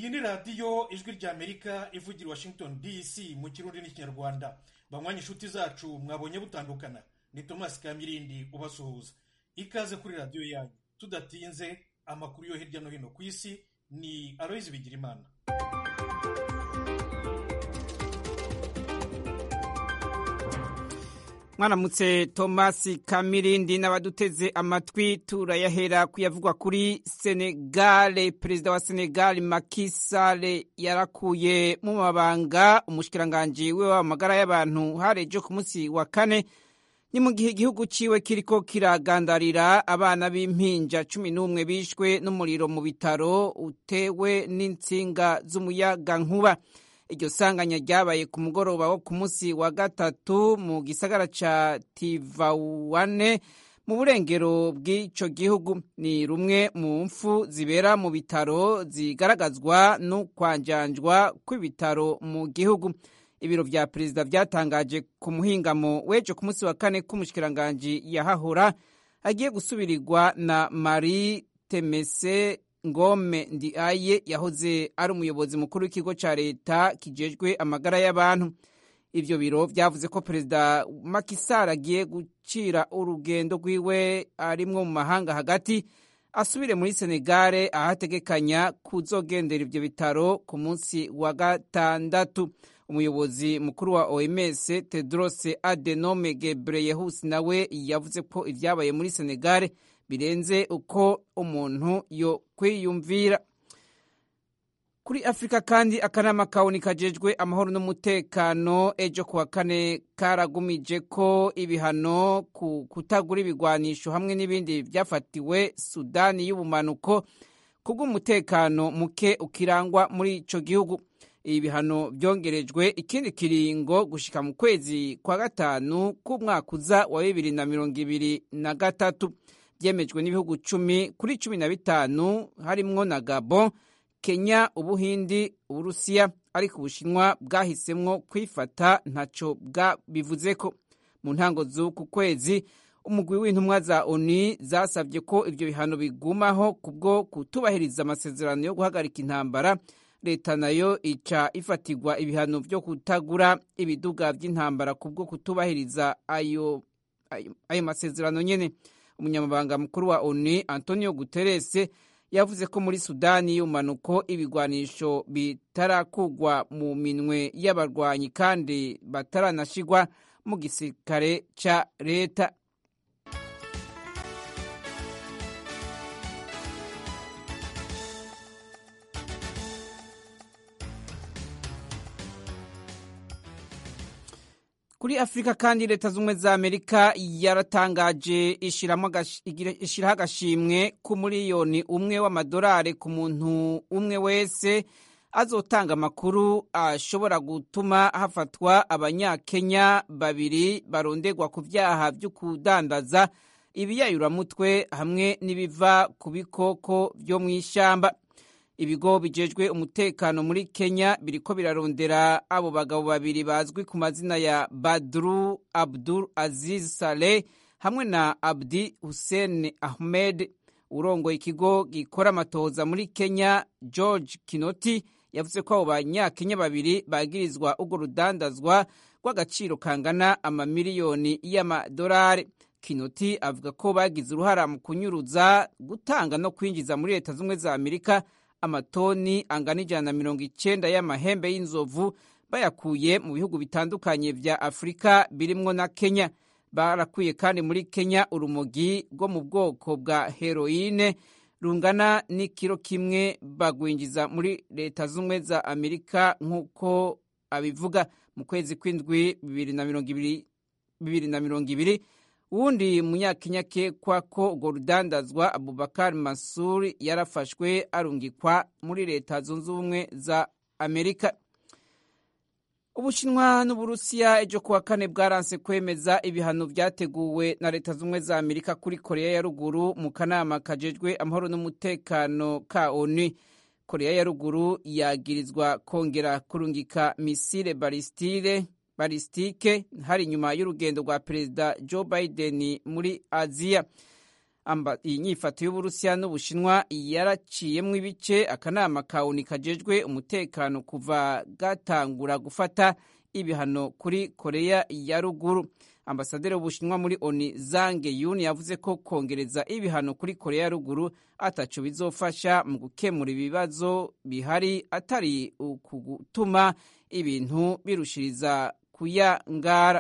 iyi ni radiyo ijwi ry'amerika ivugira washington dc mu kirundi n'ikinyarwanda banywanyi inshuti zacu mwabonye butandukana ni tomasi kamirindi ubasuhuza ikaze kuri radiyo yanyu tudatinze amakuru yo hirya no hino ku isi ni aloyizi bigirimana mwaramutse tomasi kamirindi n'abaduteze amatwi turayahera kuyavugwa kuri senegale perezida wa senegale makisale yarakuye mu mabanga umushikiranganji we w'amagara y'abantu harejo ku munsi wa kane ni mu gihe igihugu ciwe kiriko kiragandarira abana b'impinja cumi n'umwe bishwe n'umuriro mu bitaro utewe n'intsinga z'umuyagankuba iryo sanganya ryabaye ku mugoroba wo ku munsi wa gatatu mu gisagara ca tivawane mu burengero bw'ico gihugu ni rumwe mu mfu zibera mu bitaro zigaragazwa n'ukwanjanjwa kw'ibitaro mu gihugu ibiro vya perezida vyatangaje ku muhingamo w'ejo ku munsi wa kane k'umushikiranganji yahahora agiye gusubirirwa na marie temese ngome ndiaye yahoze ari umuyobozi mukuru w'ikigo ca leta kijejwe amagara y'abantu ivyo biro vyavuze ko perezida makisar agiye gucira urugendo rwiwe arimwo mu mahanga hagati asubire muri senegale ahategekanya kuzogendera ivyo bitaro ku munsi wa gatandatu umuyobozi mukuru wa oms tedros adenome gebreyehus nawe yavuze ko ivyabaye muri senegale birenze uko umuntu yo kwiyumvira kuri afurika kandi akanama kawuni kajejwe amahoro n'umutekano ejo kuwa kane karagumije ko ibihano ku kutagura ibigwanisho hamwe n'ibindi vyafatiwe sudani y'ubumanuko kubw'umutekano muke ukirangwa muri ico gihugu ibi bihano vyongerejwe ikindi kiringo gushika mu kwezi kwa gatanu k'umwaka uza wa bibiri na mirongo ibiri na gatatu byemejwe n'ibihugu cumi kuri cumi na bitanu harimwo na gabon kenya ubuhindi uburusiya ariko ubushinwa bwahisemwo kwifata ntaco bwabivuzeko mu ntango z'uku kwezi umugwi w'intumwa za oni zasabye ko ivyo bihano bigumaho kubwo kutubahiriza amasezerano yo guhagarika intambara leta nayo ica ifatirwa ibihano vyo kutagura ibiduga vy'intambara kubwo kutubahiriza ayo, ayo, ayo masezerano nyene umunyamabanga mukuru wa onu antonio guterres yavuze ko muri sudani y'umanuko ibigwanisho bitarakugwa mu minwe y'abarwanyi kandi bataranashigwa mu gisirikare ca leta kuri afurika kandi leta z'ubumwe za amerika yaratangaje ishyiraho agashimwe ku miliyoni umwe w'amadolari ku muntu umwe wese azotanga amakuru ashobora gutuma hafatwa abanyakenya babiri barondegwa ku byaha byo kudandaza ibiyayuramutwe hamwe n'ibiva ku bikoko byo mu ishyamba ibigo bijejwe umutekano muri kenya biriko birarondera abo bagabo babiri bazwi ku mazina ya badru abdul aziz saleh hamwe na abdi hussein ahmed urongoye ikigo gikora amatohoza muri kenya george kinoti yavuze ko abo banyakenya babiri bagirizwa urwo rudandazwa rw'agaciro kangana amamiliyoni y'amadolari kinoti avuga ko bagize uruhara mu kunyuruza gutanga no kwinjiza muri leta z'ubumwe za amerika amatoni angana ijana na mirongo icenda y'amahembe y'inzovu bayakuye mu bihugu bitandukanye vya afurika birimwo na kenya barakuye kandi muri kenya urumogi rwo mu bwoko bwa heroine rungana n'ikiro kimwe bagwinjiza muri leta z'ubumwe za amerika nk'uko abivuga mu kwezi kw'indwi bibiri na mirongo ibiri uwundi munyakenya akekwa ko urwo rudandazwa abubakar masuri yarafashwe arungikwa muri leta zunze ubumwe za amerika ubushinwa n'uburusiya ejo kuwa kane bwaranse kwemeza ibihano vyateguwe na leta z'ubumwe za amerika kuri korea ya ruguru mu kanama kajejwe amahoro n'umutekano ka onu korea ya ruguru yagirizwa kongera kurungika misile balistire balistike hari inyuma y'urugendo rwa perezida joe biden muri aziya iyi nyifato y'uburusiya n'ubushinwa yaraciyemwo ibice akanama ka oni kajejwe umutekano kuva gatangura gufata ibihano kuri koreya ya ruguru ambasaderi w'ubushinwa muri oni zange yuni yavuze ko kongereza ibihano kuri koreya ya ruguru ataco bizofasha mu gukemura ibibazo bihari atari ukugutuma ibintu birushiriza kuyangara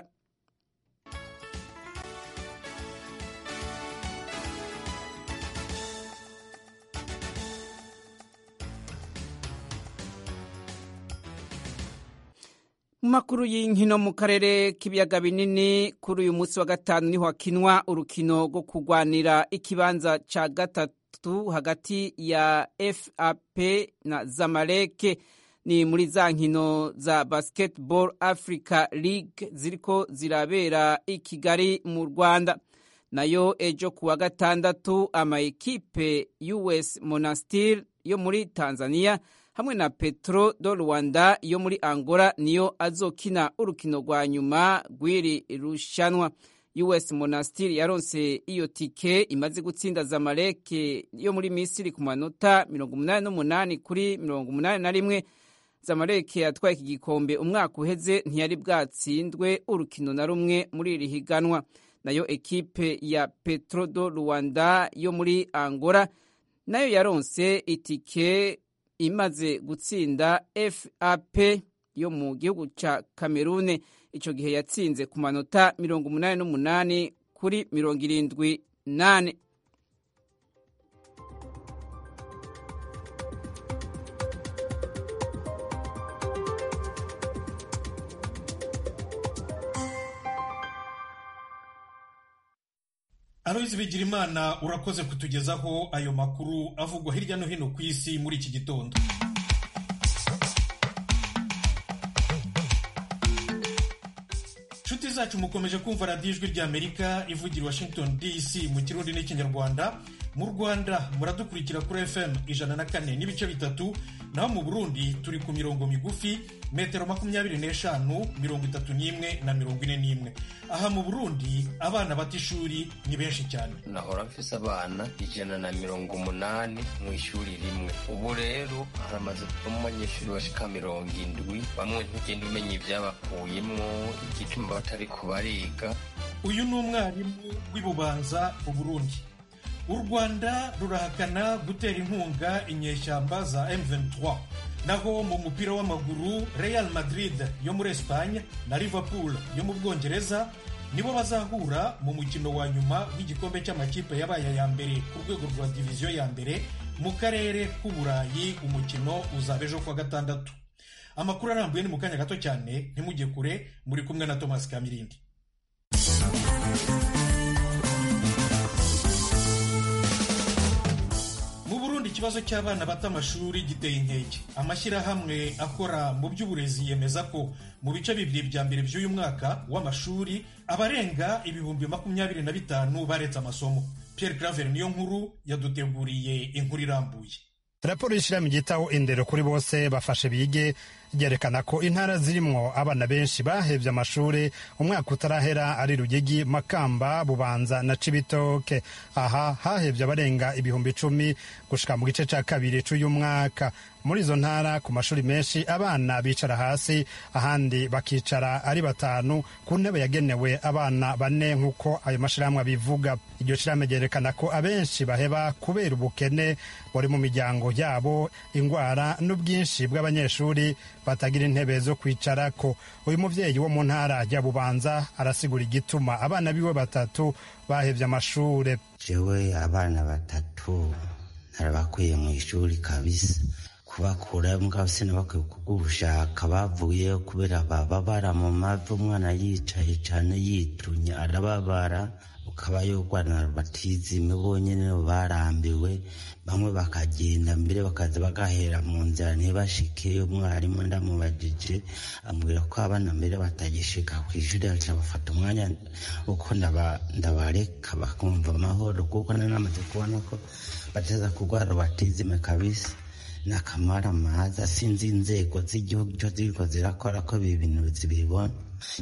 mu makuru y'inkino mu karere k'ibiyaga binini kuri uyu munsi wa gatanu niho hakinwa urukino rwo kurwanira ikibanza ca gatatu hagati ya fap na zamaleke ni muri za nkino za basketball africa league ziriko zirabera i kigali mu rwanda nayo ejo ku wa gatandatu amaekipe us monastir yo muri tanzania hamwe na petro do rwanda yo muri angola niyo azokina urukino rwa nyuma rw'iri rushanwa us monastir yaronse iyo tike imaze gutsinda zamaleke yo muri misiri ku manota 88 kuri 81 zamaleke yatwaye iki gikombe umwaka uheze ntiyari bwatsindwe urukino na rumwe muri iri higanwa nayo ekipe ya petro do rwanda yo muri angola nayo yaronse itike imaze gutsinda fap yo mu gihugu ca kamerune ico gihe yatsinze ku manota mirongo umunani n'umunani kuri mirongo irindwi nane aloyizi bigirimana urakoze kutugezaho ayo makuru avugwa hirya no hino ku isi muri iki gitondo inshuti zacu mukomeje kumva radiyo ijwi ry'amerika ivugira washington dc mu kirundi n'ikinyarwanda mu rwanda muradukurikira kuri fm ijana na kane n'ibice bitatu naho mu burundi turi ku mirongo migufi metero makumyabiri n'eshanu mirongo itatu n'imwe na mirongo ine n'imwe aha mu burundi abana bata ishuri ni benshi cyane nahora mfise abana ijana na mirongo umunani mu ishuri rimwe ubu rero haramaze kuvamo abanyeshuri bashika mirongo indwi bamwe ntugenda umenya ivyabakuyemwo igituma batari kubariga uyu ni umwarimu w'ibubanza mu burundi u rwanda rurahakana gutera inkunga inyeshyamba za M23 naho mu mupira w'amaguru Real Madrid yo muri Espagne na Liverpool yo mu Bwongereza nibo bazahura mu mukino wa nyuma w'igikombe cy'amakipe yabaye aya mbere ku rwego rwa diviziyo ya mbere mu karere k'uburayi umukino uzaba ejo kuwa gatandatu amakuru arambuye ni mu kanya gato cyane ntimujye kure muri kumwe na Thomas Kamirindi mu burundi ikibazo cy'abana bata amashuri giteye inkeke amashyirahamwe akora mu by'uburezi yemeza ko mu bice bibiri bya mbere by'uyu mwaka w'amashuri abarenga ibihumbi makumyabiri na bitanu baretse amasomo pierre claver niyo nkuru yaduteguriye inkuru irambuye raporo y'ishyirahamwe ryitaho indero kuri bose bafashe bige ryerekana ko intara zirimwo abana benshi bahevye amashuri umwaka utarahera ari rugigi makamba bubanza na cibitoke aha hahevye abarenga ibihumbi icumi gushika mu gice ca kabiri c'uyu mwaka muri izo ntara ku mashuri menshi abana bicara hasi ahandi bakicara ari batanu ku ntebe yagenewe abana bane nk'uko ayo mashirahamwe abivuga iryo shirahamwe ryerekana ko abenshi baheba kubera ubukene buri mu miryango yabo ingwara n'ubwinshi bw'abanyeshuri batagira intebe zo kwicarako uyu muvyeyi wo mu ntara ya bubanza arasigura igituma abana biwe batatu bahevye amashure jewe abana batatu narabakwiye mu ishuri kabisa kubakura mbwa sinabakwiye kugushaka bavuye kubera bababara mu mavi umwana yicaye cane yitunye arababara ukaba yogwana batizime bonyene barambiwe bamwe bakagenda mbere bakaza bagahera mu nzira ntibashike umwarimu ndamubajije ambwira ko abana mbere batagishika ku ishuri aca bafata umwanya uko ndabareka bakumva amahoro kuko nanamaze kubona ko bateza kurwara batizime kabisa nakamara maza sinzi inzego z'igihugu cyo ziriko zirakora ko ibi bintu zibibona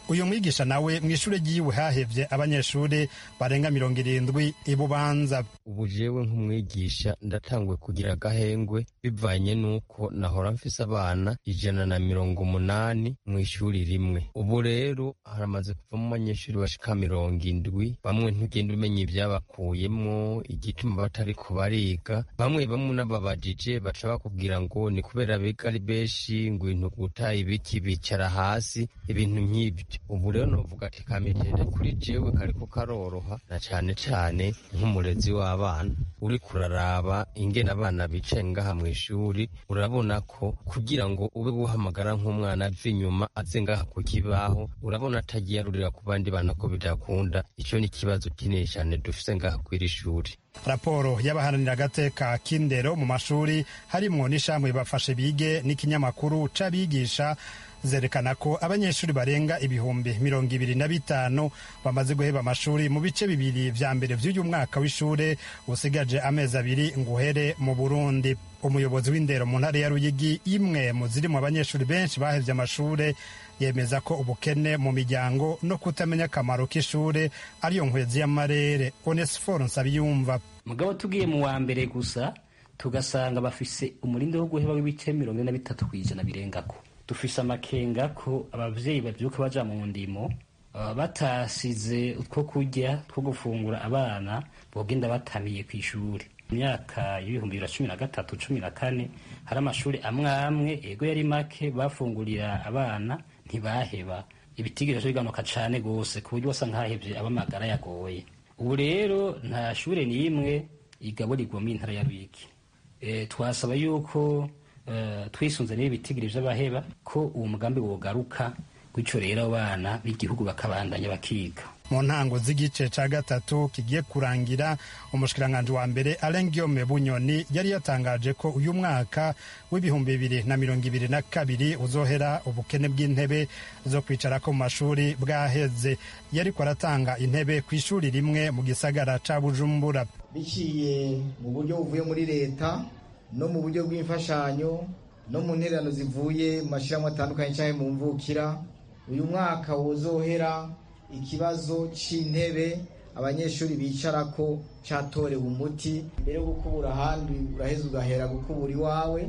uyu mwigisha nawe mu ishuri ryiwe hahevye abanyeshuri barenga mirongo irindwi ibubanza ubu jewe nk'umwigisha ndatanguye kugira agahengwe bivanye n'uko nahora mfise abana ijana na mirongo umunani mu ishuri rimwe ubu rero haramaze kuvamo abanyeshuri bashika mirongo indwi bamwe ntugenda umenya ivyabakuyemwo igituma batariko bariga bamwe bamwe n'ababajije baca bakubwira ngo ni kubera biga ari benshi ngo ibintu guta ibiki bicara hasi ibintu nk'ibyo ubu rero novuga ati kamitende kuri jewe kariko karoroha na cane cane nk'umurezi w'abana uri kuraraba ingene abana bicaye ngaha mu ishuri urabona ko kugira ngo ube guhamagara nk'umwana ava inyuma aze ngaha ku kibaho urabona atagiye arurira ku bandi bana ko bidakunda ico ni ikibazo kinini cane dufise ngaha kw'iri shuri raporo y'abaharanira agateka k'indero mu mashuri harimwo n'ishamwe bafashe bige n'ikinyamakuru c'abigisha zerekana ko abanyeshuri barenga ibihumbi mirongo ibiri na bitanu bamaze guheba amashuri mu bice bibiri vya mbere vy'uyu mwaka w'ishure usigaje amezi abiri ngo uhere mu burundi umuyobozi w'indero mu ntara ya ruyigi imwe mu ziri mu banyeshuri benshi bahevye amashure yemeza ko ubukene mu miryango no kutamenya akamaro k'ishure ariyo nkwezi y'amarere onesiforo nsabiyumva mugabo tugiye mu wa mbere gusa tugasanga bafise umurindi wo guheba w'ibice mirongo ine na bitatu kw'ijana birengako dufise amakenga ko abavyeyi bavyuka baja mu ndimo baba batasize utwo kurya two gufungura abana bogenda batamiye kw'ishuri mu myaka y'ibihumbi bibiri na cumi na gatatu cumi na kane hari amashuri amwe amwe ego yari make bafungurira abana ntibaheba ibitigiri bigabanuka cane gose ku buryo wasa nk'ahevye abamagara yagoye ubu rero nta shure n'imwe igaburirwa mu intara ya Ruyigi e, twasaba yuko uh, twisunze n'ibi bitigiri vy'abaheba ko uwo mugambi wogaruka gutyo rero abana b'igihugu bakabandanya bakiga mu ntango z'igice ca gatatu kigiye kurangira umushikiranganji wa mbere Alain Guillaume Bunyoni yari yatangaje ko uyu mwaka w'ibihumbi bibiri na mirongo ibiri na kabiri uzohera ubukene bw'intebe zo kwicarako mu mashuri bwaheze yariko aratanga intebe ku ishuri rimwe mu gisagara ca Bujumbura biciye mu buryo buvuye muri leta no mu buryo bw'imfashanyo no mu ntererano zivuye mu mashyirahamwe atandukanye cyangwa mu mvukira uyu mwaka wozohera ikibazo c'intebe abanyeshuri bicarako catorewe umuti mbere yo gukubura ahandi uraheza ugahera gukubura iwawe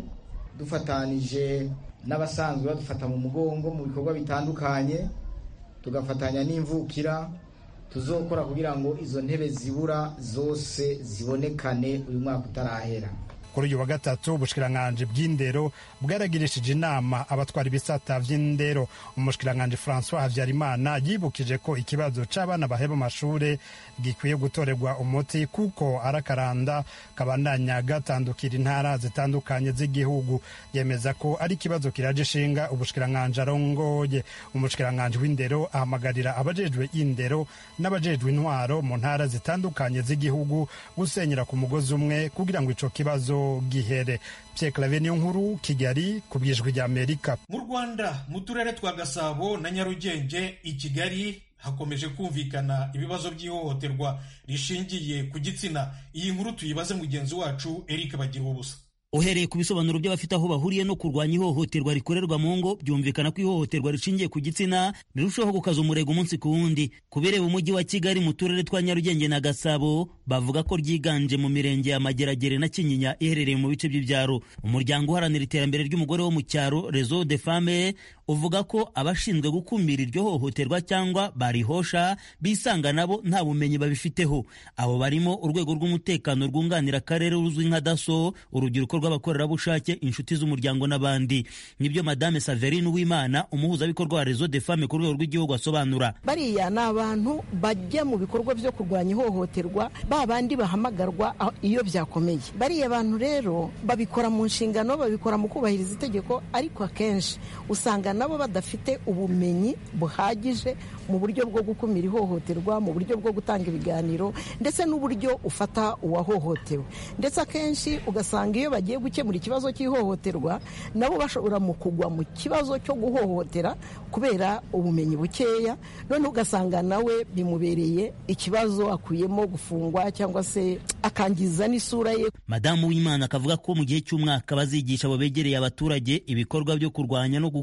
dufatanije n'abasanzwe badufata mu mugongo mu bikorwa bitandukanye tugafatanya n'imvukira tuzokora kugira ngo izo ntebe zibura zose zibonekane uyu mwaka utarahera kuri uyu wa gatatu ubushikiranganji bw'indero bwaragirishije inama abatwara ibisata vy'indero umushikiranganji francois habyarimana yibukije ko ikibazo c'abana baheba amashure gikwiye gutorerwa umuti kuko arakaranda kabandanya gatandukira intara zitandukanye z'igihugu yemeza ko ari ikibazo kiraje ishinga ubushikiranganji arongoye umushikiranganji w'indero ahamagarira abajejwe indero n'abajejwe intwaro mu ntara zitandukanye z'igihugu gusenyera ku mugozi umwe kugira ngo ico kibazo gihere Pierre Claver niyo nkuru Kigali ku bwijwi rya Amerika mu Rwanda mu turere twa Gasabo na Nyarugenge i Kigali hakomeje kumvikana ibibazo by'ihohoterwa rishingiye ku gitsina iyi nkuru tuyibaze mugenzi wacu Eric Bagira ubusa uhereye ku bisobanuro by'abafite aho bahuriye no kurwanya ihohoterwa rikorerwa mu ngo byumvikana ko ihohoterwa rishingiye ku gitsina rirushaho gukaza umurego umunsi ku wundi ku bireba umujyi wa kigali mu turere twa nyarugenge na gasabo bavuga ko ryiganje mu mirenge ya mageragere na kinyinya iherereye mu bice by'ibyaro umuryango uharanira iterambere ry'umugore wo mu cyaro rezo de fame uvuga ko abashinzwe gukumira iryo hohoterwa cyangwa barihosha bisanga nabo nta bumenyi babifiteho abo barimo urwego rw'umutekano rwunganira akarere ruzwi nka daso urubyiruko rw'abakorerabushake inshuti z'umuryango n'abandi nibyo madame saverine uwimana umuhuzabikorwa wa rezo de fame ku rwego rw'igihugu asobanura bariya ni abantu bajya mu bikorwa byo kurwanya ihohoterwa ba bandi bahamagarwa iyo byakomeye bariya bantu rero babikora mu nshingano babikora mu kubahiriza itegeko ariko akenshi usanga nabo badafite ubumenyi buhagije mu buryo bwo gukumira ihohoterwa mu buryo bwo gutanga ibiganiro ndetse n'uburyo ufata uwahohotewe ndetse akenshi ugasanga iyo bagiye gukemura ikibazo cy'ihohoterwa nabo bashobora mu kugwa mu kibazo cyo guhohotera kubera ubumenyi bukeya noneho ugasanga nawe bimubereye ikibazo akuyemo gufungwa cyangwa se akangiza n'isura ye madamu w'imana akavuga ko mu gihe cy'umwaka bazigisha abo begereye abaturage ibikorwa byo kurwanya no gukumira ihohoterwa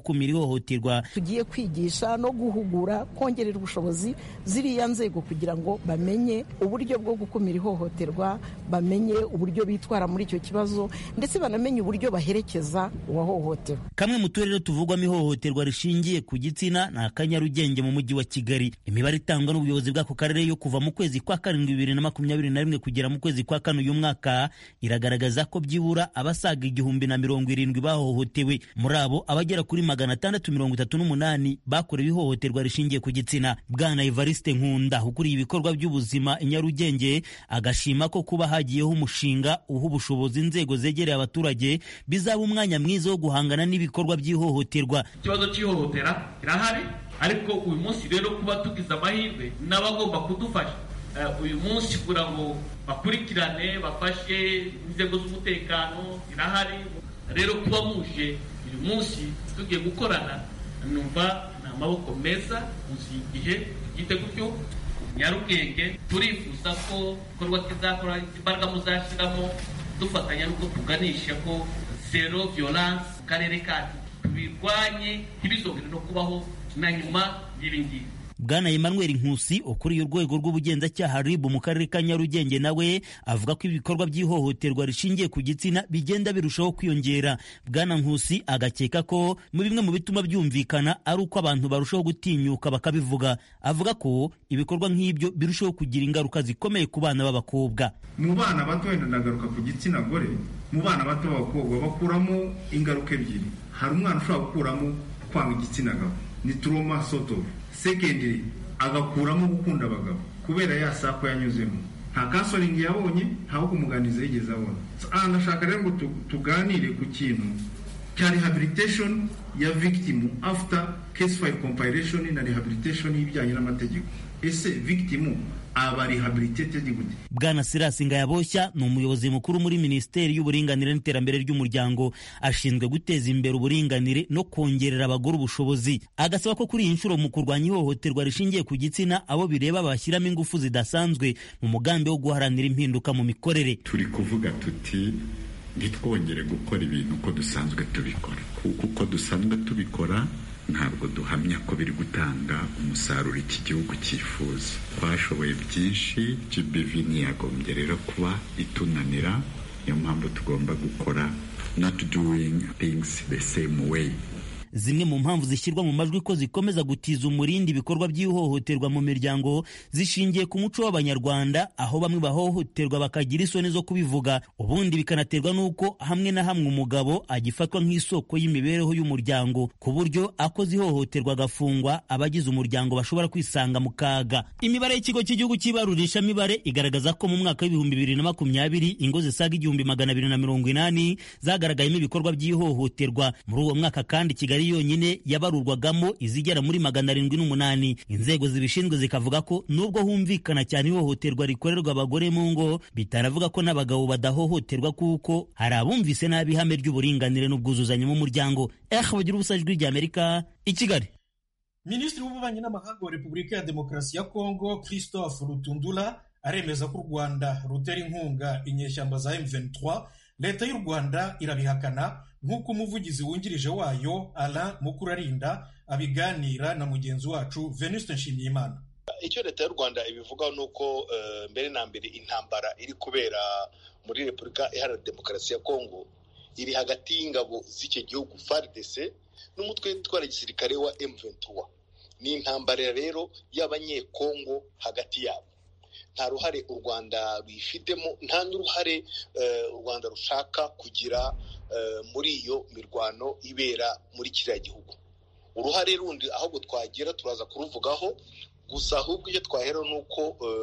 ihohoterwa tugiye kwigisha no guhugura kongerera ubushobozi ziriya nzego kugira ngo bamenye uburyo bwo gukumira ihohoterwa bamenye uburyo bitwara muri icyo kibazo ndetse banamenye uburyo baherekeza uwahohotewe kamwe mu turere tuvugwamo ihohoterwa rishingiye ku gitsina ni akanyarugenge mu mujyi wa kigali imibare itangwa n'ubuyobozi bw'ako karere yo kuva mu kwezi kwa karindwi bibiri na makumyabiri na rimwe kugera mu kwezi kwa kane uyu mwaka iragaragaza ko byibura abasaga igihumbi na mirongo irindwi bahohotewe muri abo abagera kuri magana atandatu mirongo itatu n'umunani bakorewe ihohoterwa rishingiye ku gitsina bwana evariste nkunda ukuriye ibikorwa by'ubuzima i nyarugenge agashima ko kuba hagiyeho umushinga uha ubushobozi inzego zegereye abaturage bizaba umwanya mwiza wo guhangana n'ibikorwa by'ihohoterwa ikibazo cy'ihohotera kirahari ariko uyu munsi rero kuba tugize amahirwe n'abagomba kudufasha uyu munsi kugira ngo bakurikirane bafashe inzego z'umutekano zirahari rero kuba muje uyu munsi tugiye gukorana numva ni amaboko meza munsi y'igihe tugite gutyo nyarugenge turifuza ko igikorwa kizakora imbaraga muzashyiramo dufatanya n'uko tuganisha ko zero violence mu karere kacu tubirwanye ntibizongere no kubaho na nyuma y'ibi ngibi bwana emmanuel nkusi ukuriye urwego rw'ubugenzacyaha rib mu karere ka nyarugenge nawe avuga ko ibikorwa by'ihohoterwa rishingiye ku gitsina bigenda birushaho kwiyongera bwana nkusi agakeka ko mu bimwe mu bituma byumvikana ari uko abantu barushaho gutinyuka bakabivuga avuga ko ibikorwa nk'ibyo birushaho kugira ingaruka zikomeye ku bana b'abakobwa mu bana bato wenda ndagaruka ku gitsina gore mu bana bato b'abakobwa bakuramo ingaruka ebyiri hari umwana ushobora gukuramo kwanga igitsina gabo ni turoma soto secondary agakuramo gukunda abagabo kubera ya sako yanyuzemo nta kansoringi yabonye ntaho kumuganiza yigeze abona aha ndashaka rero ngo tuganire ku kintu cya rehabilitation ya victim after case file compilation na rehabilitation y'ibijyanye n'amategeko ese victim aba rehabilitated gute bwana sirasi ngayaboshya ni umuyobozi mukuru muri minisiteri y'uburinganire n'iterambere ry'umuryango ashinzwe guteza imbere uburinganire no kongerera abagore ubushobozi agasaba ko kuri iyi nshuro mu kurwanya ihohoterwa rishingiye ku gitsina abo bireba bashyiramo ingufu zidasanzwe mu mugambi wo guharanira impinduka mu mikorere turi kuvuga tuti ntitwongere gukora ibintu uko dusanzwe tubikora kuko uko dusanzwe tubikora ntabwo duhamya ko biri gutanga umusaruro iki gihugu cyifuza twashoboye byinshi gbv ntiyagombye rero kuba itunanira niyo mpamvu tugomba gukora not doing things the same way zimwe mu mpamvu zishyirwa mu majwi ko zikomeza gutiza umurindi ibikorwa by'ihohoterwa mu miryango zishingiye ku muco w'abanyarwanda aho bamwe bahohoterwa bakagira isoni zo kubivuga ubundi bikanaterwa n'uko hamwe na hamwe umugabo agifatwa nk'isoko y'imibereho y'umuryango ku buryo akoze ihohoterwa agafungwa abagize umuryango bashobora kwisanga mu kaga imibare y'ikigo cy'igihugu cy'ibarurishamibare igaragaza ko mu mwaka w'ibihumbi bibiri na makumyabiri ingo zisaga igihumbi magana abiri na mirongo inani zagaragayemo ibikorwa by'ihohoterwa muri uwo mwaka kandi kigali yonyine yabarurwagamo izigera muri magana arindwi n'umunani inzego zibishinzwe zikavuga ko nubwo humvikana cyane ihohoterwa rikorerwa abagore mu ngo bitanavuga ko n'abagabo badahohoterwa kuko hari abumvise nabi ihame ry'uburinganire n'ubwuzuzanye mu muryango eh bagira ubusa ijwi ry'amerika i kigali minisitiri w'ububanyi n'amahanga wa repubulika ya demokarasi ya kongo christophe rutundura aremeza ko u rwanda rutera inkunga inyeshyamba za m23 leta y'u rwanda irabihakana nk'uko umuvugizi wungirije wayo alain mukurarinda abiganira na mugenzi wacu venuste nshimiyimana icyo leta y'u rwanda ibivugaho ni uko mbere na mbere intambara iri kubera muri repubulika iharanira demokarasi ya kongo iri hagati y'ingabo z'icyo gihugu fardc n'umutwe witwara gisirikare wa m23 ni intambara rero y'abanyekongo hagati yabo nta ruhare u rwanda ruyifitemo nta n'uruhare u rwanda rushaka kugira muri iyo mirwano ibera muri kiriya gihugu uruhare rundi ahubwo twagira turaza kuruvugaho gusa ahubwo icyo twahera ni uko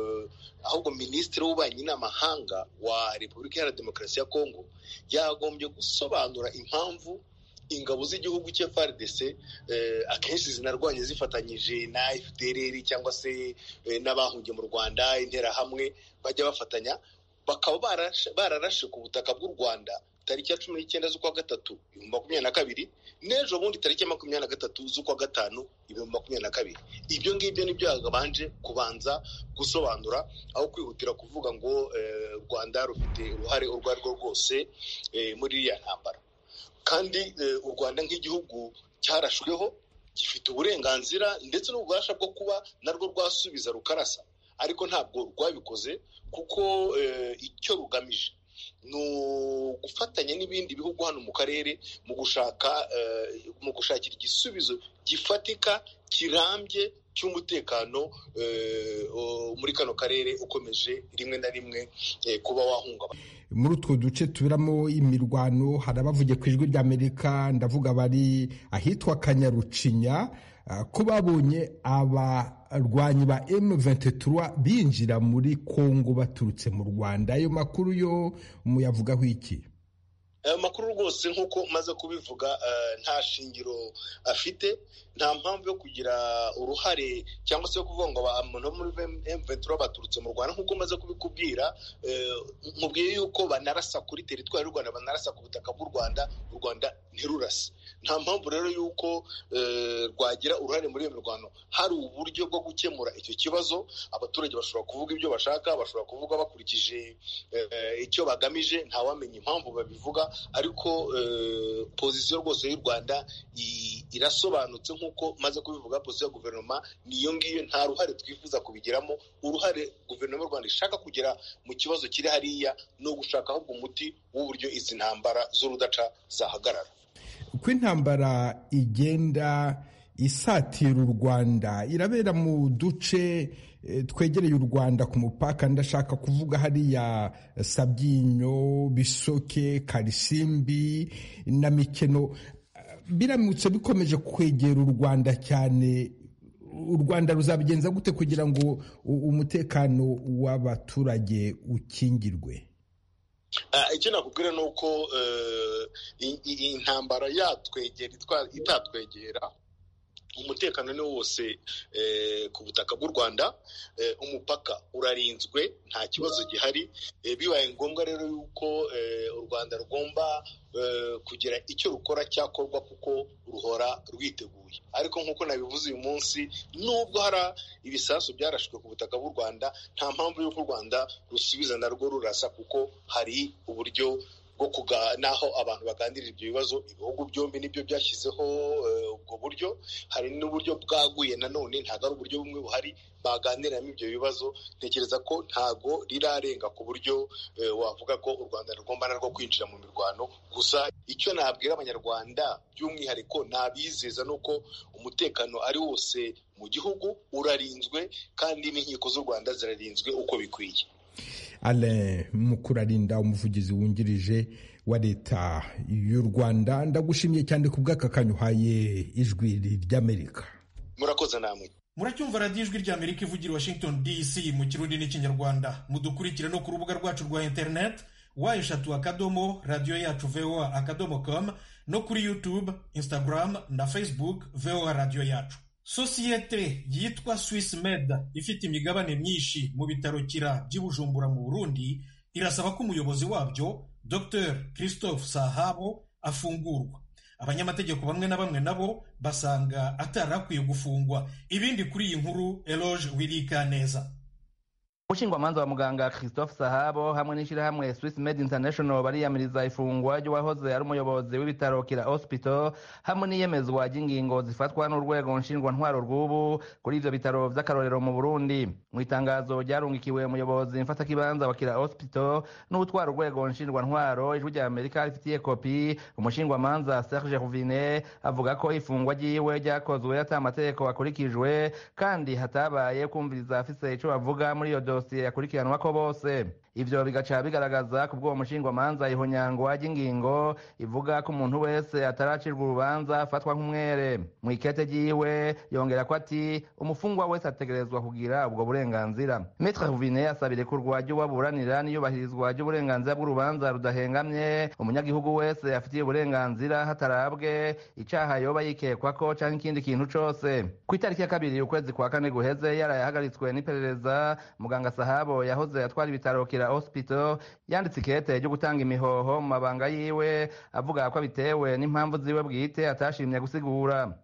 ahubwo minisitiri w'ububanyi n'amahanga wa repubulika iharanira demokarasi ya kongo yagombye gusobanura impamvu ingabo z'igihugu cya FARDC akenshi zinarwanya zifatanyije na FDLR cyangwa se n'abahungiye mu Rwanda interahamwe bajya bafatanya bakaba bararashe ku butaka bw'u Rwanda tariki ya cumi n'icyenda z'ukwa gatatu ibihumbi makumyabiri na kabiri n'ejo bundi tariki ya makumyabiri na gatatu z'ukwa gatanu ibihumbi makumyabiri na kabiri ibyo ngibyo nibyo yagabanje kubanza gusobanura aho kwihutira kuvuga ngo u rwanda rufite uruhare urwo ari rwo rwose muri iriya ntambara kandi u rwanda nk'igihugu cyarashweho gifite uburenganzira ndetse n'ububasha bwo kuba narwo rwasubiza rukarasa ariko ntabwo rwabikoze kuko icyo rugamije ni ugufatanya n'ibindi bihugu hano mu karere mu gushaka mu gushakira igisubizo gifatika kirambye cy'umutekano muri kano karere ukomeje rimwe na rimwe kuba wahungabana muri utwo duce tuberamo imirwano hari abavuye ku ijwi ry'amerika ndavuga bari ahitwa kanyarucinya ko babonye abarwanyi ba M23 binjira muri Kongo baturutse mu Rwanda ayo makuru yo muyavugaho iki ayo makuru rwose nk'uko maze kubivuga nta shingiro afite nta mpamvu yo kugira uruhare cyangwa se yo kuvuga ngo abantu bo muri M23 baturutse mu Rwanda nk'uko maze kubikubwira nkubwiye yuko banarasa kuri teritwari y'u Rwanda banarasa ku butaka bw'u Rwanda u Rwanda ntirurase nta mpamvu rero y'uko rwagira uruhare muri iyo mirwano hari uburyo bwo gukemura icyo kibazo abaturage bashobora kuvuga ibyo bashaka bashobora kuvuga bakurikije icyo bagamije ntawamenya impamvu babivuga ariko pozisiyo rwose y'u rwanda irasobanutse nk'uko maze kubivuga pozisiyo ya guverinoma niyo ngiyo nta ruhare twifuza kubigiramo uruhare guverinoma y'u rwanda ishaka kugera mu kibazo kiri hariya ni ugushaka ahubwo umuti w'uburyo izi ntambara z'urudaca zahagarara uko intambara igenda isatira u rwanda irabera mu duce twegereye u rwanda ku mupaka ndashaka kuvuga hariya sabyinyo bisoke karisimbi na mikeno biramutse bikomeje kwegera u rwanda cyane u rwanda ruzabigenza gute kugira ngo umutekano w'abaturage ukingirwe icyo nakubwira ni uko intambara yatwegera itatwegera umutekano ni wose ku butaka bw'u rwanda umupaka urarinzwe nta kibazo gihari bibaye ngombwa rero yuko u rwanda rugomba kugira icyo rukora cyakorwa kuko ruhora rwiteguye ariko nk'uko nabivuze uyu munsi nubwo hari ibisasu byarashwe ku butaka bw'u rwanda nta mpamvu y'uko u rwanda rusubiza narwo rurasa kuko hari uburyo bwo naho abantu baganirira ibyo bibazo ibihugu byombi nibyo byashyizeho ubwo buryo hari n'uburyo bwaguye nanone ntabwo ari uburyo bumwe buhari baganiriramo ibyo bibazo ntekereza ko ntago rirarenga ku buryo wavuga ko u rwanda rugomba narwo kwinjira mu mirwano gusa icyo nabwira abanyarwanda by'umwihariko nabizeza ni uko umutekano ari wose mu gihugu urarinzwe kandi n'inkiko z'u rwanda zirarinzwe uko bikwiye Alain Mukurarinda umuvugizi wungirije wa leta y'u Rwanda ndagushimiye cyane ku bw'aka kanya uhaye ijwi ry'Amerika murakoze namwe muracyumva radiyo ijwi ry'Amerika ivugira Washington DC mu kirundi n'ikinyarwanda mudukurikire no ku rubuga rwacu rwa internet wa eshatu akadomo radiyo yacu voa akadomo com no kuri youtube instagram na facebook voa radiyo yacu sosiyete yitwa Swiss Med ifite imigabane myinshi mu bitaro kira by'i Bujumbura mu Burundi irasaba ko umuyobozi wabyo Dr Christophe Sahabo afungurwa abanyamategeko bamwe na bamwe nabo basanga atari akwiye gufungwa ibindi kuri iyi nkuru Eloge Wirika neza umushingwamanza wa muganga christophe sahabo hamwe n'ishyirahamwe swiss med international bariyamiriza ifungwa ry'uwahoze ari umuyobozi w'ibitaro kira hospital hamwe n'iyemezwa ry'ingingo zifatwa n'urwego nshingwantwaro rw'ubu kuri ivyo bitaro vy'akarorero mu burundi mu itangazo ryarungikiwe umuyobozi mfatakibanza wa kira hospital n'utwara urwego nshingwantwaro ijwi rya amerika rifitiye kopi umushingwamanza serge ruvine avuga ko ifungwa ryiwe ryakozwe ata amategeko akurikijwe kandi hatabaye kumviriza afise ico bavuga muri iyo dosiye yakurikiranwa ko bose ivyo bigaca bigaragaza ku bw'uwo mushingwamanza ihonyangwa ry'ingingo ivuga ko umuntu wese ataracirwa urubanza afatwa nk'umwere mu ikete ryiwe yongera ko ati umufungwa wese ategerezwa kugira ubwo burenganzira metre ruvine asaba irekurwa ry'uwaburanira n'iyubahirizwa ry'uburenganzira bw'urubanza rudahengamye umunyagihugu wese afitiye uburenganzira hatarabwe icaha yoba yikekwako canke ikindi kintu cose ku itariki ya kabiri ukwezi kwa kane guheze yaraye ahagaritswe n'iperereza muganga sahabo yahoze atwara ibitaro kira hospital yanditse ikete ryo gutanga imihoho mu mabanga yiwe avuga ko abitewe n'impamvu ziwe bwite atashimye gusigura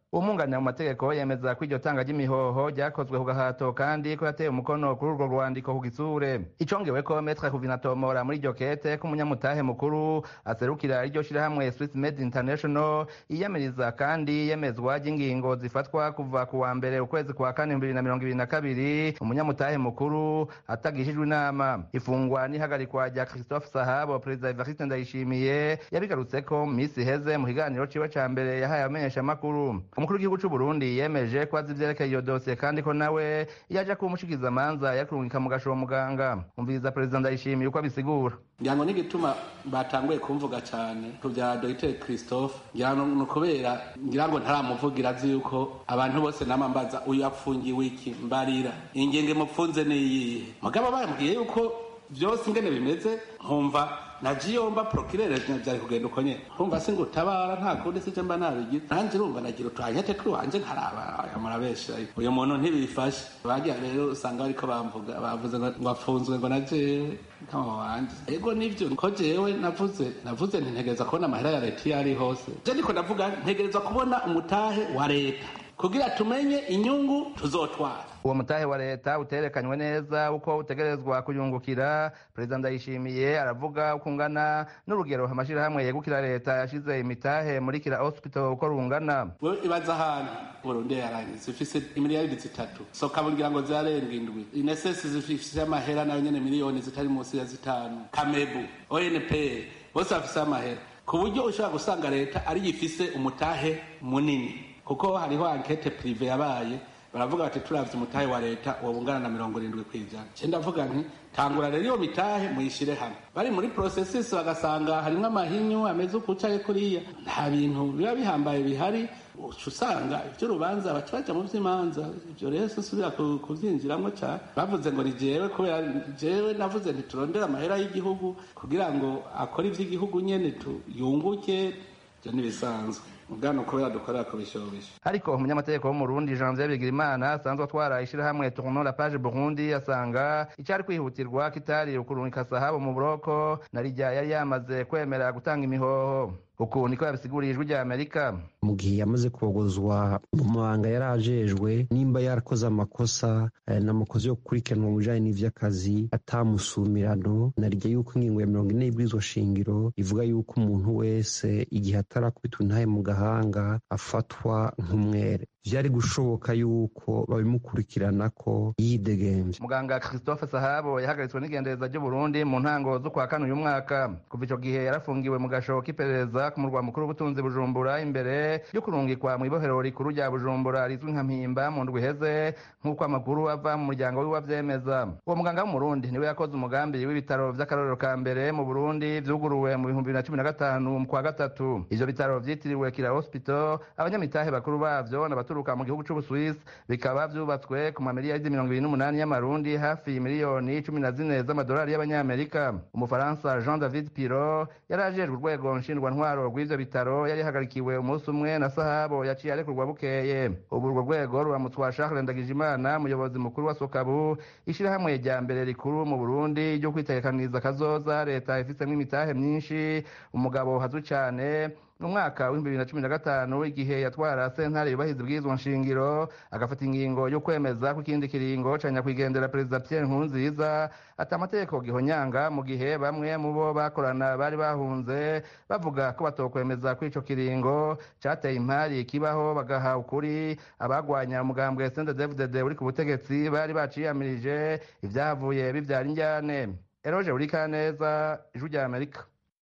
umwunganira mu mategeko yemeza ko iryo tanga ry'imihoho ryakozwe ku gahato kandi ko yateye umukono kuri urwo rwandiko ku gitsure icongewe ko metre kuvinatomora muri iryo kete ko umunyamutahe mukuru aserukira iryo shirahamwe swiss made international yiyamiriza kandi yemezwa ry'ingingo zifatwa kuva ku wa mbere ukwezi kwa kane bibiri na mirongo ibiri na kabiri umunyamutahe mukuru atagishijwe inama ifungwa n'ihagarikwa rya christophe sahabo perezida evariste ndayishimiye yabigarutse ko mu minsi iheze mu kiganiro ciwe ca mbere yahaye abamenyeshamakuru umukuru w'igihugu c'u burundi yemeje ko azi ivyerekeye iyo dosiye kandi ko nawe iyo aja kuba umushikizamanza yakurungika mu gashobo muganga umviriza perezida ndayishimiye uko abisigura ngira ngo n'igituma batanguye kumvuga cyane ku bya dogiteri christophe ngira ngo ni ukubera ngira ngo ntaramuvugira azi yuko abantu bose nama mbaza uyu apfungiwe iki mbarira ingenge mupfunze niyihe mugabo bambwiye yuko byose ingene bimeze nkumva nagiye mba prokirere byari kugenda uko nyene nkumva se ngo utabara nta kundi sije mba nabigize nanjye urumva nagira utwanyete twiwanje nkaraba amurabesha uyu muntu ntibifashe bagiye rero usanga bariko bamvuga bavuze ngo afunzwe ngo na jewe kama wanje ego nivyo ko jewe navuze navuze ntintegereza kubona amahera ya leta iyo ari hose je niko ndavuga ntegereza kubona umutahe wa leta kugira tumenye inyungu tuzotwara uwo mutahe wa leta uterekanywe neza uko utegerezwa kuyungukira perezida ndayishimiye aravuga uko ungana n'urugero amashirahamwe yegukira leta yashize imitahe muri kira hospital uko rungana wewe ibaza ahantu burundi yarangiye zifise imiliyaridi zitatu soka bugira ngo zirarenga indwi inesesi zifise amahera nayo nyene miliyoni zitari munsi ya zitanu kamebu onp bose bafise amahera ku buryo ushobora gusanga leta ariyo ifise umutahe munini kuko hariho ankete prive yabaye baravuga bati turavye umutahe wa leta uwo ungana na mirongo irindwi kw'ijana ce ndavuga nti tangura rero iyo mitahe muyishire hamwe bari muri processes bagasanga harimwo amahinyu ameze ukucaye kuriya nta bintu biba bihambaye bihari uca usanga ivy'urubanza baca baja mu vy'imanza ivyo rero sinsubira kuvyinjiramwo cane bavuze ngo ni jewe kubera jewe navuze nti turondere amahera y'igihugu kugira ngo akore ivy'igihugu nyene tuyunguke ivyo ntibisanzwe ubwana kubera dukorera ku bishobisho ariko umunyamategeko w'umurundi janvier bigirimana asanzwe atwara ishirahamwe tournon la page burundi asanga icyari kwihutirwa kitari ukurungika sahabo mu buroko na rijya yari yamaze kwemera gutanga imihoho uku niko yabisiguriye ijwi rya amerika mu gihe yamaze kogozwa mu mabanga yari ajejwe nimba yarakoze amakosa n'amakosa yo gukurikiranwa mu bijanye n'ivy'akazi atamusumirano narijya yuko ingingo ya mirongo ine y'ibwirizwa shingiro ivuga yuko umuntu wese igihe atarakubitwa intahe mu gahanga afatwa nk'umwere vyari gushoboka yuko babimukurikirana ko yidegemvye muganga christophe sahabo yahagaritswe n'igendereza ry'uburundi mu ntango z'ukwa kane uyu mwaka kuva ico gihe yarafungiwe mu gashobo k'iperereza ku murwa mukuru w'ubutunzi bujumbura imbere yo kurungikwa mu ibohero rikuru rya bujumbura rizwi nka mpimba mu ndwi iheze nk'uko amakuru ava mu muryango wiwe avyemeza uwo muganga w'umurundi niwe yakoze umugambi w'ibitaro vy'akarorero ka mbere mu burundi vyuguruwe mu bihumbi bibiri na cumi na gatanu mu kwa gatatu ivyo bitaro vyitiriwe kira hospital abanyamitahe bakuru bavyo n'abaturuka mu gihugu c'ubuswisi bikaba vyubatswe ku mamiliyaridi mirongo ibiri n'umunani y'amarundi hafi miliyoni cumi na zine z'amadolari y'abanyamerika umufaransa jean david piro yari ajejwe urwego nshingwantwaro rw'ivyo bitaro yari hagarikiwe umunsi umwe na sahabo yaciye arekurwa bukeye ubu urwo rwego ruramutswa charles ndagijimana umuyobozi mukuru wa sokabu ishirahamwe rya mbere rikuru mu burundi ryo kwitegekaniza kazoza leta ifitsemwo imitahe myinshi umugabo hazwi cane mu mwaka w'ibihumbi bibiri na cumi na gatanu igihe yatwara sentare yubahiriza ibwirizwa nshingiro agafata ingingo yo kwemeza ko ikindi kiringo ca nyakwigendera perezida pierre nkurunziza ati amategeko gihonyanga mu gihe bamwe mu bo bakorana bari bahunze bavuga ko batokwemeza ko ico kiringo cateye impari kibaho bagaha ukuri abagwanya umugambwe sndedfdd uri ku butegetsi bari baciyamirije ivyahavuye bivyara injyane eroje urikaneza ijwi rya amerika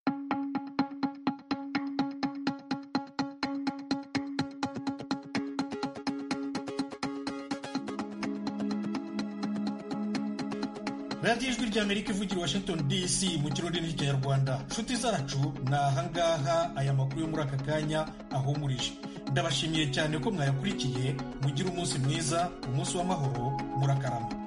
radiyo ijwi ry'amerika ivugira washington dc mu kirundi n'ikinyarwanda nshuti zacu ni ahangaha aya makuru yo muri aka kanya ahumurije ndabashimiye cyane ko mwayakurikiye mugire umunsi mwiza umunsi w'amahoro murakarama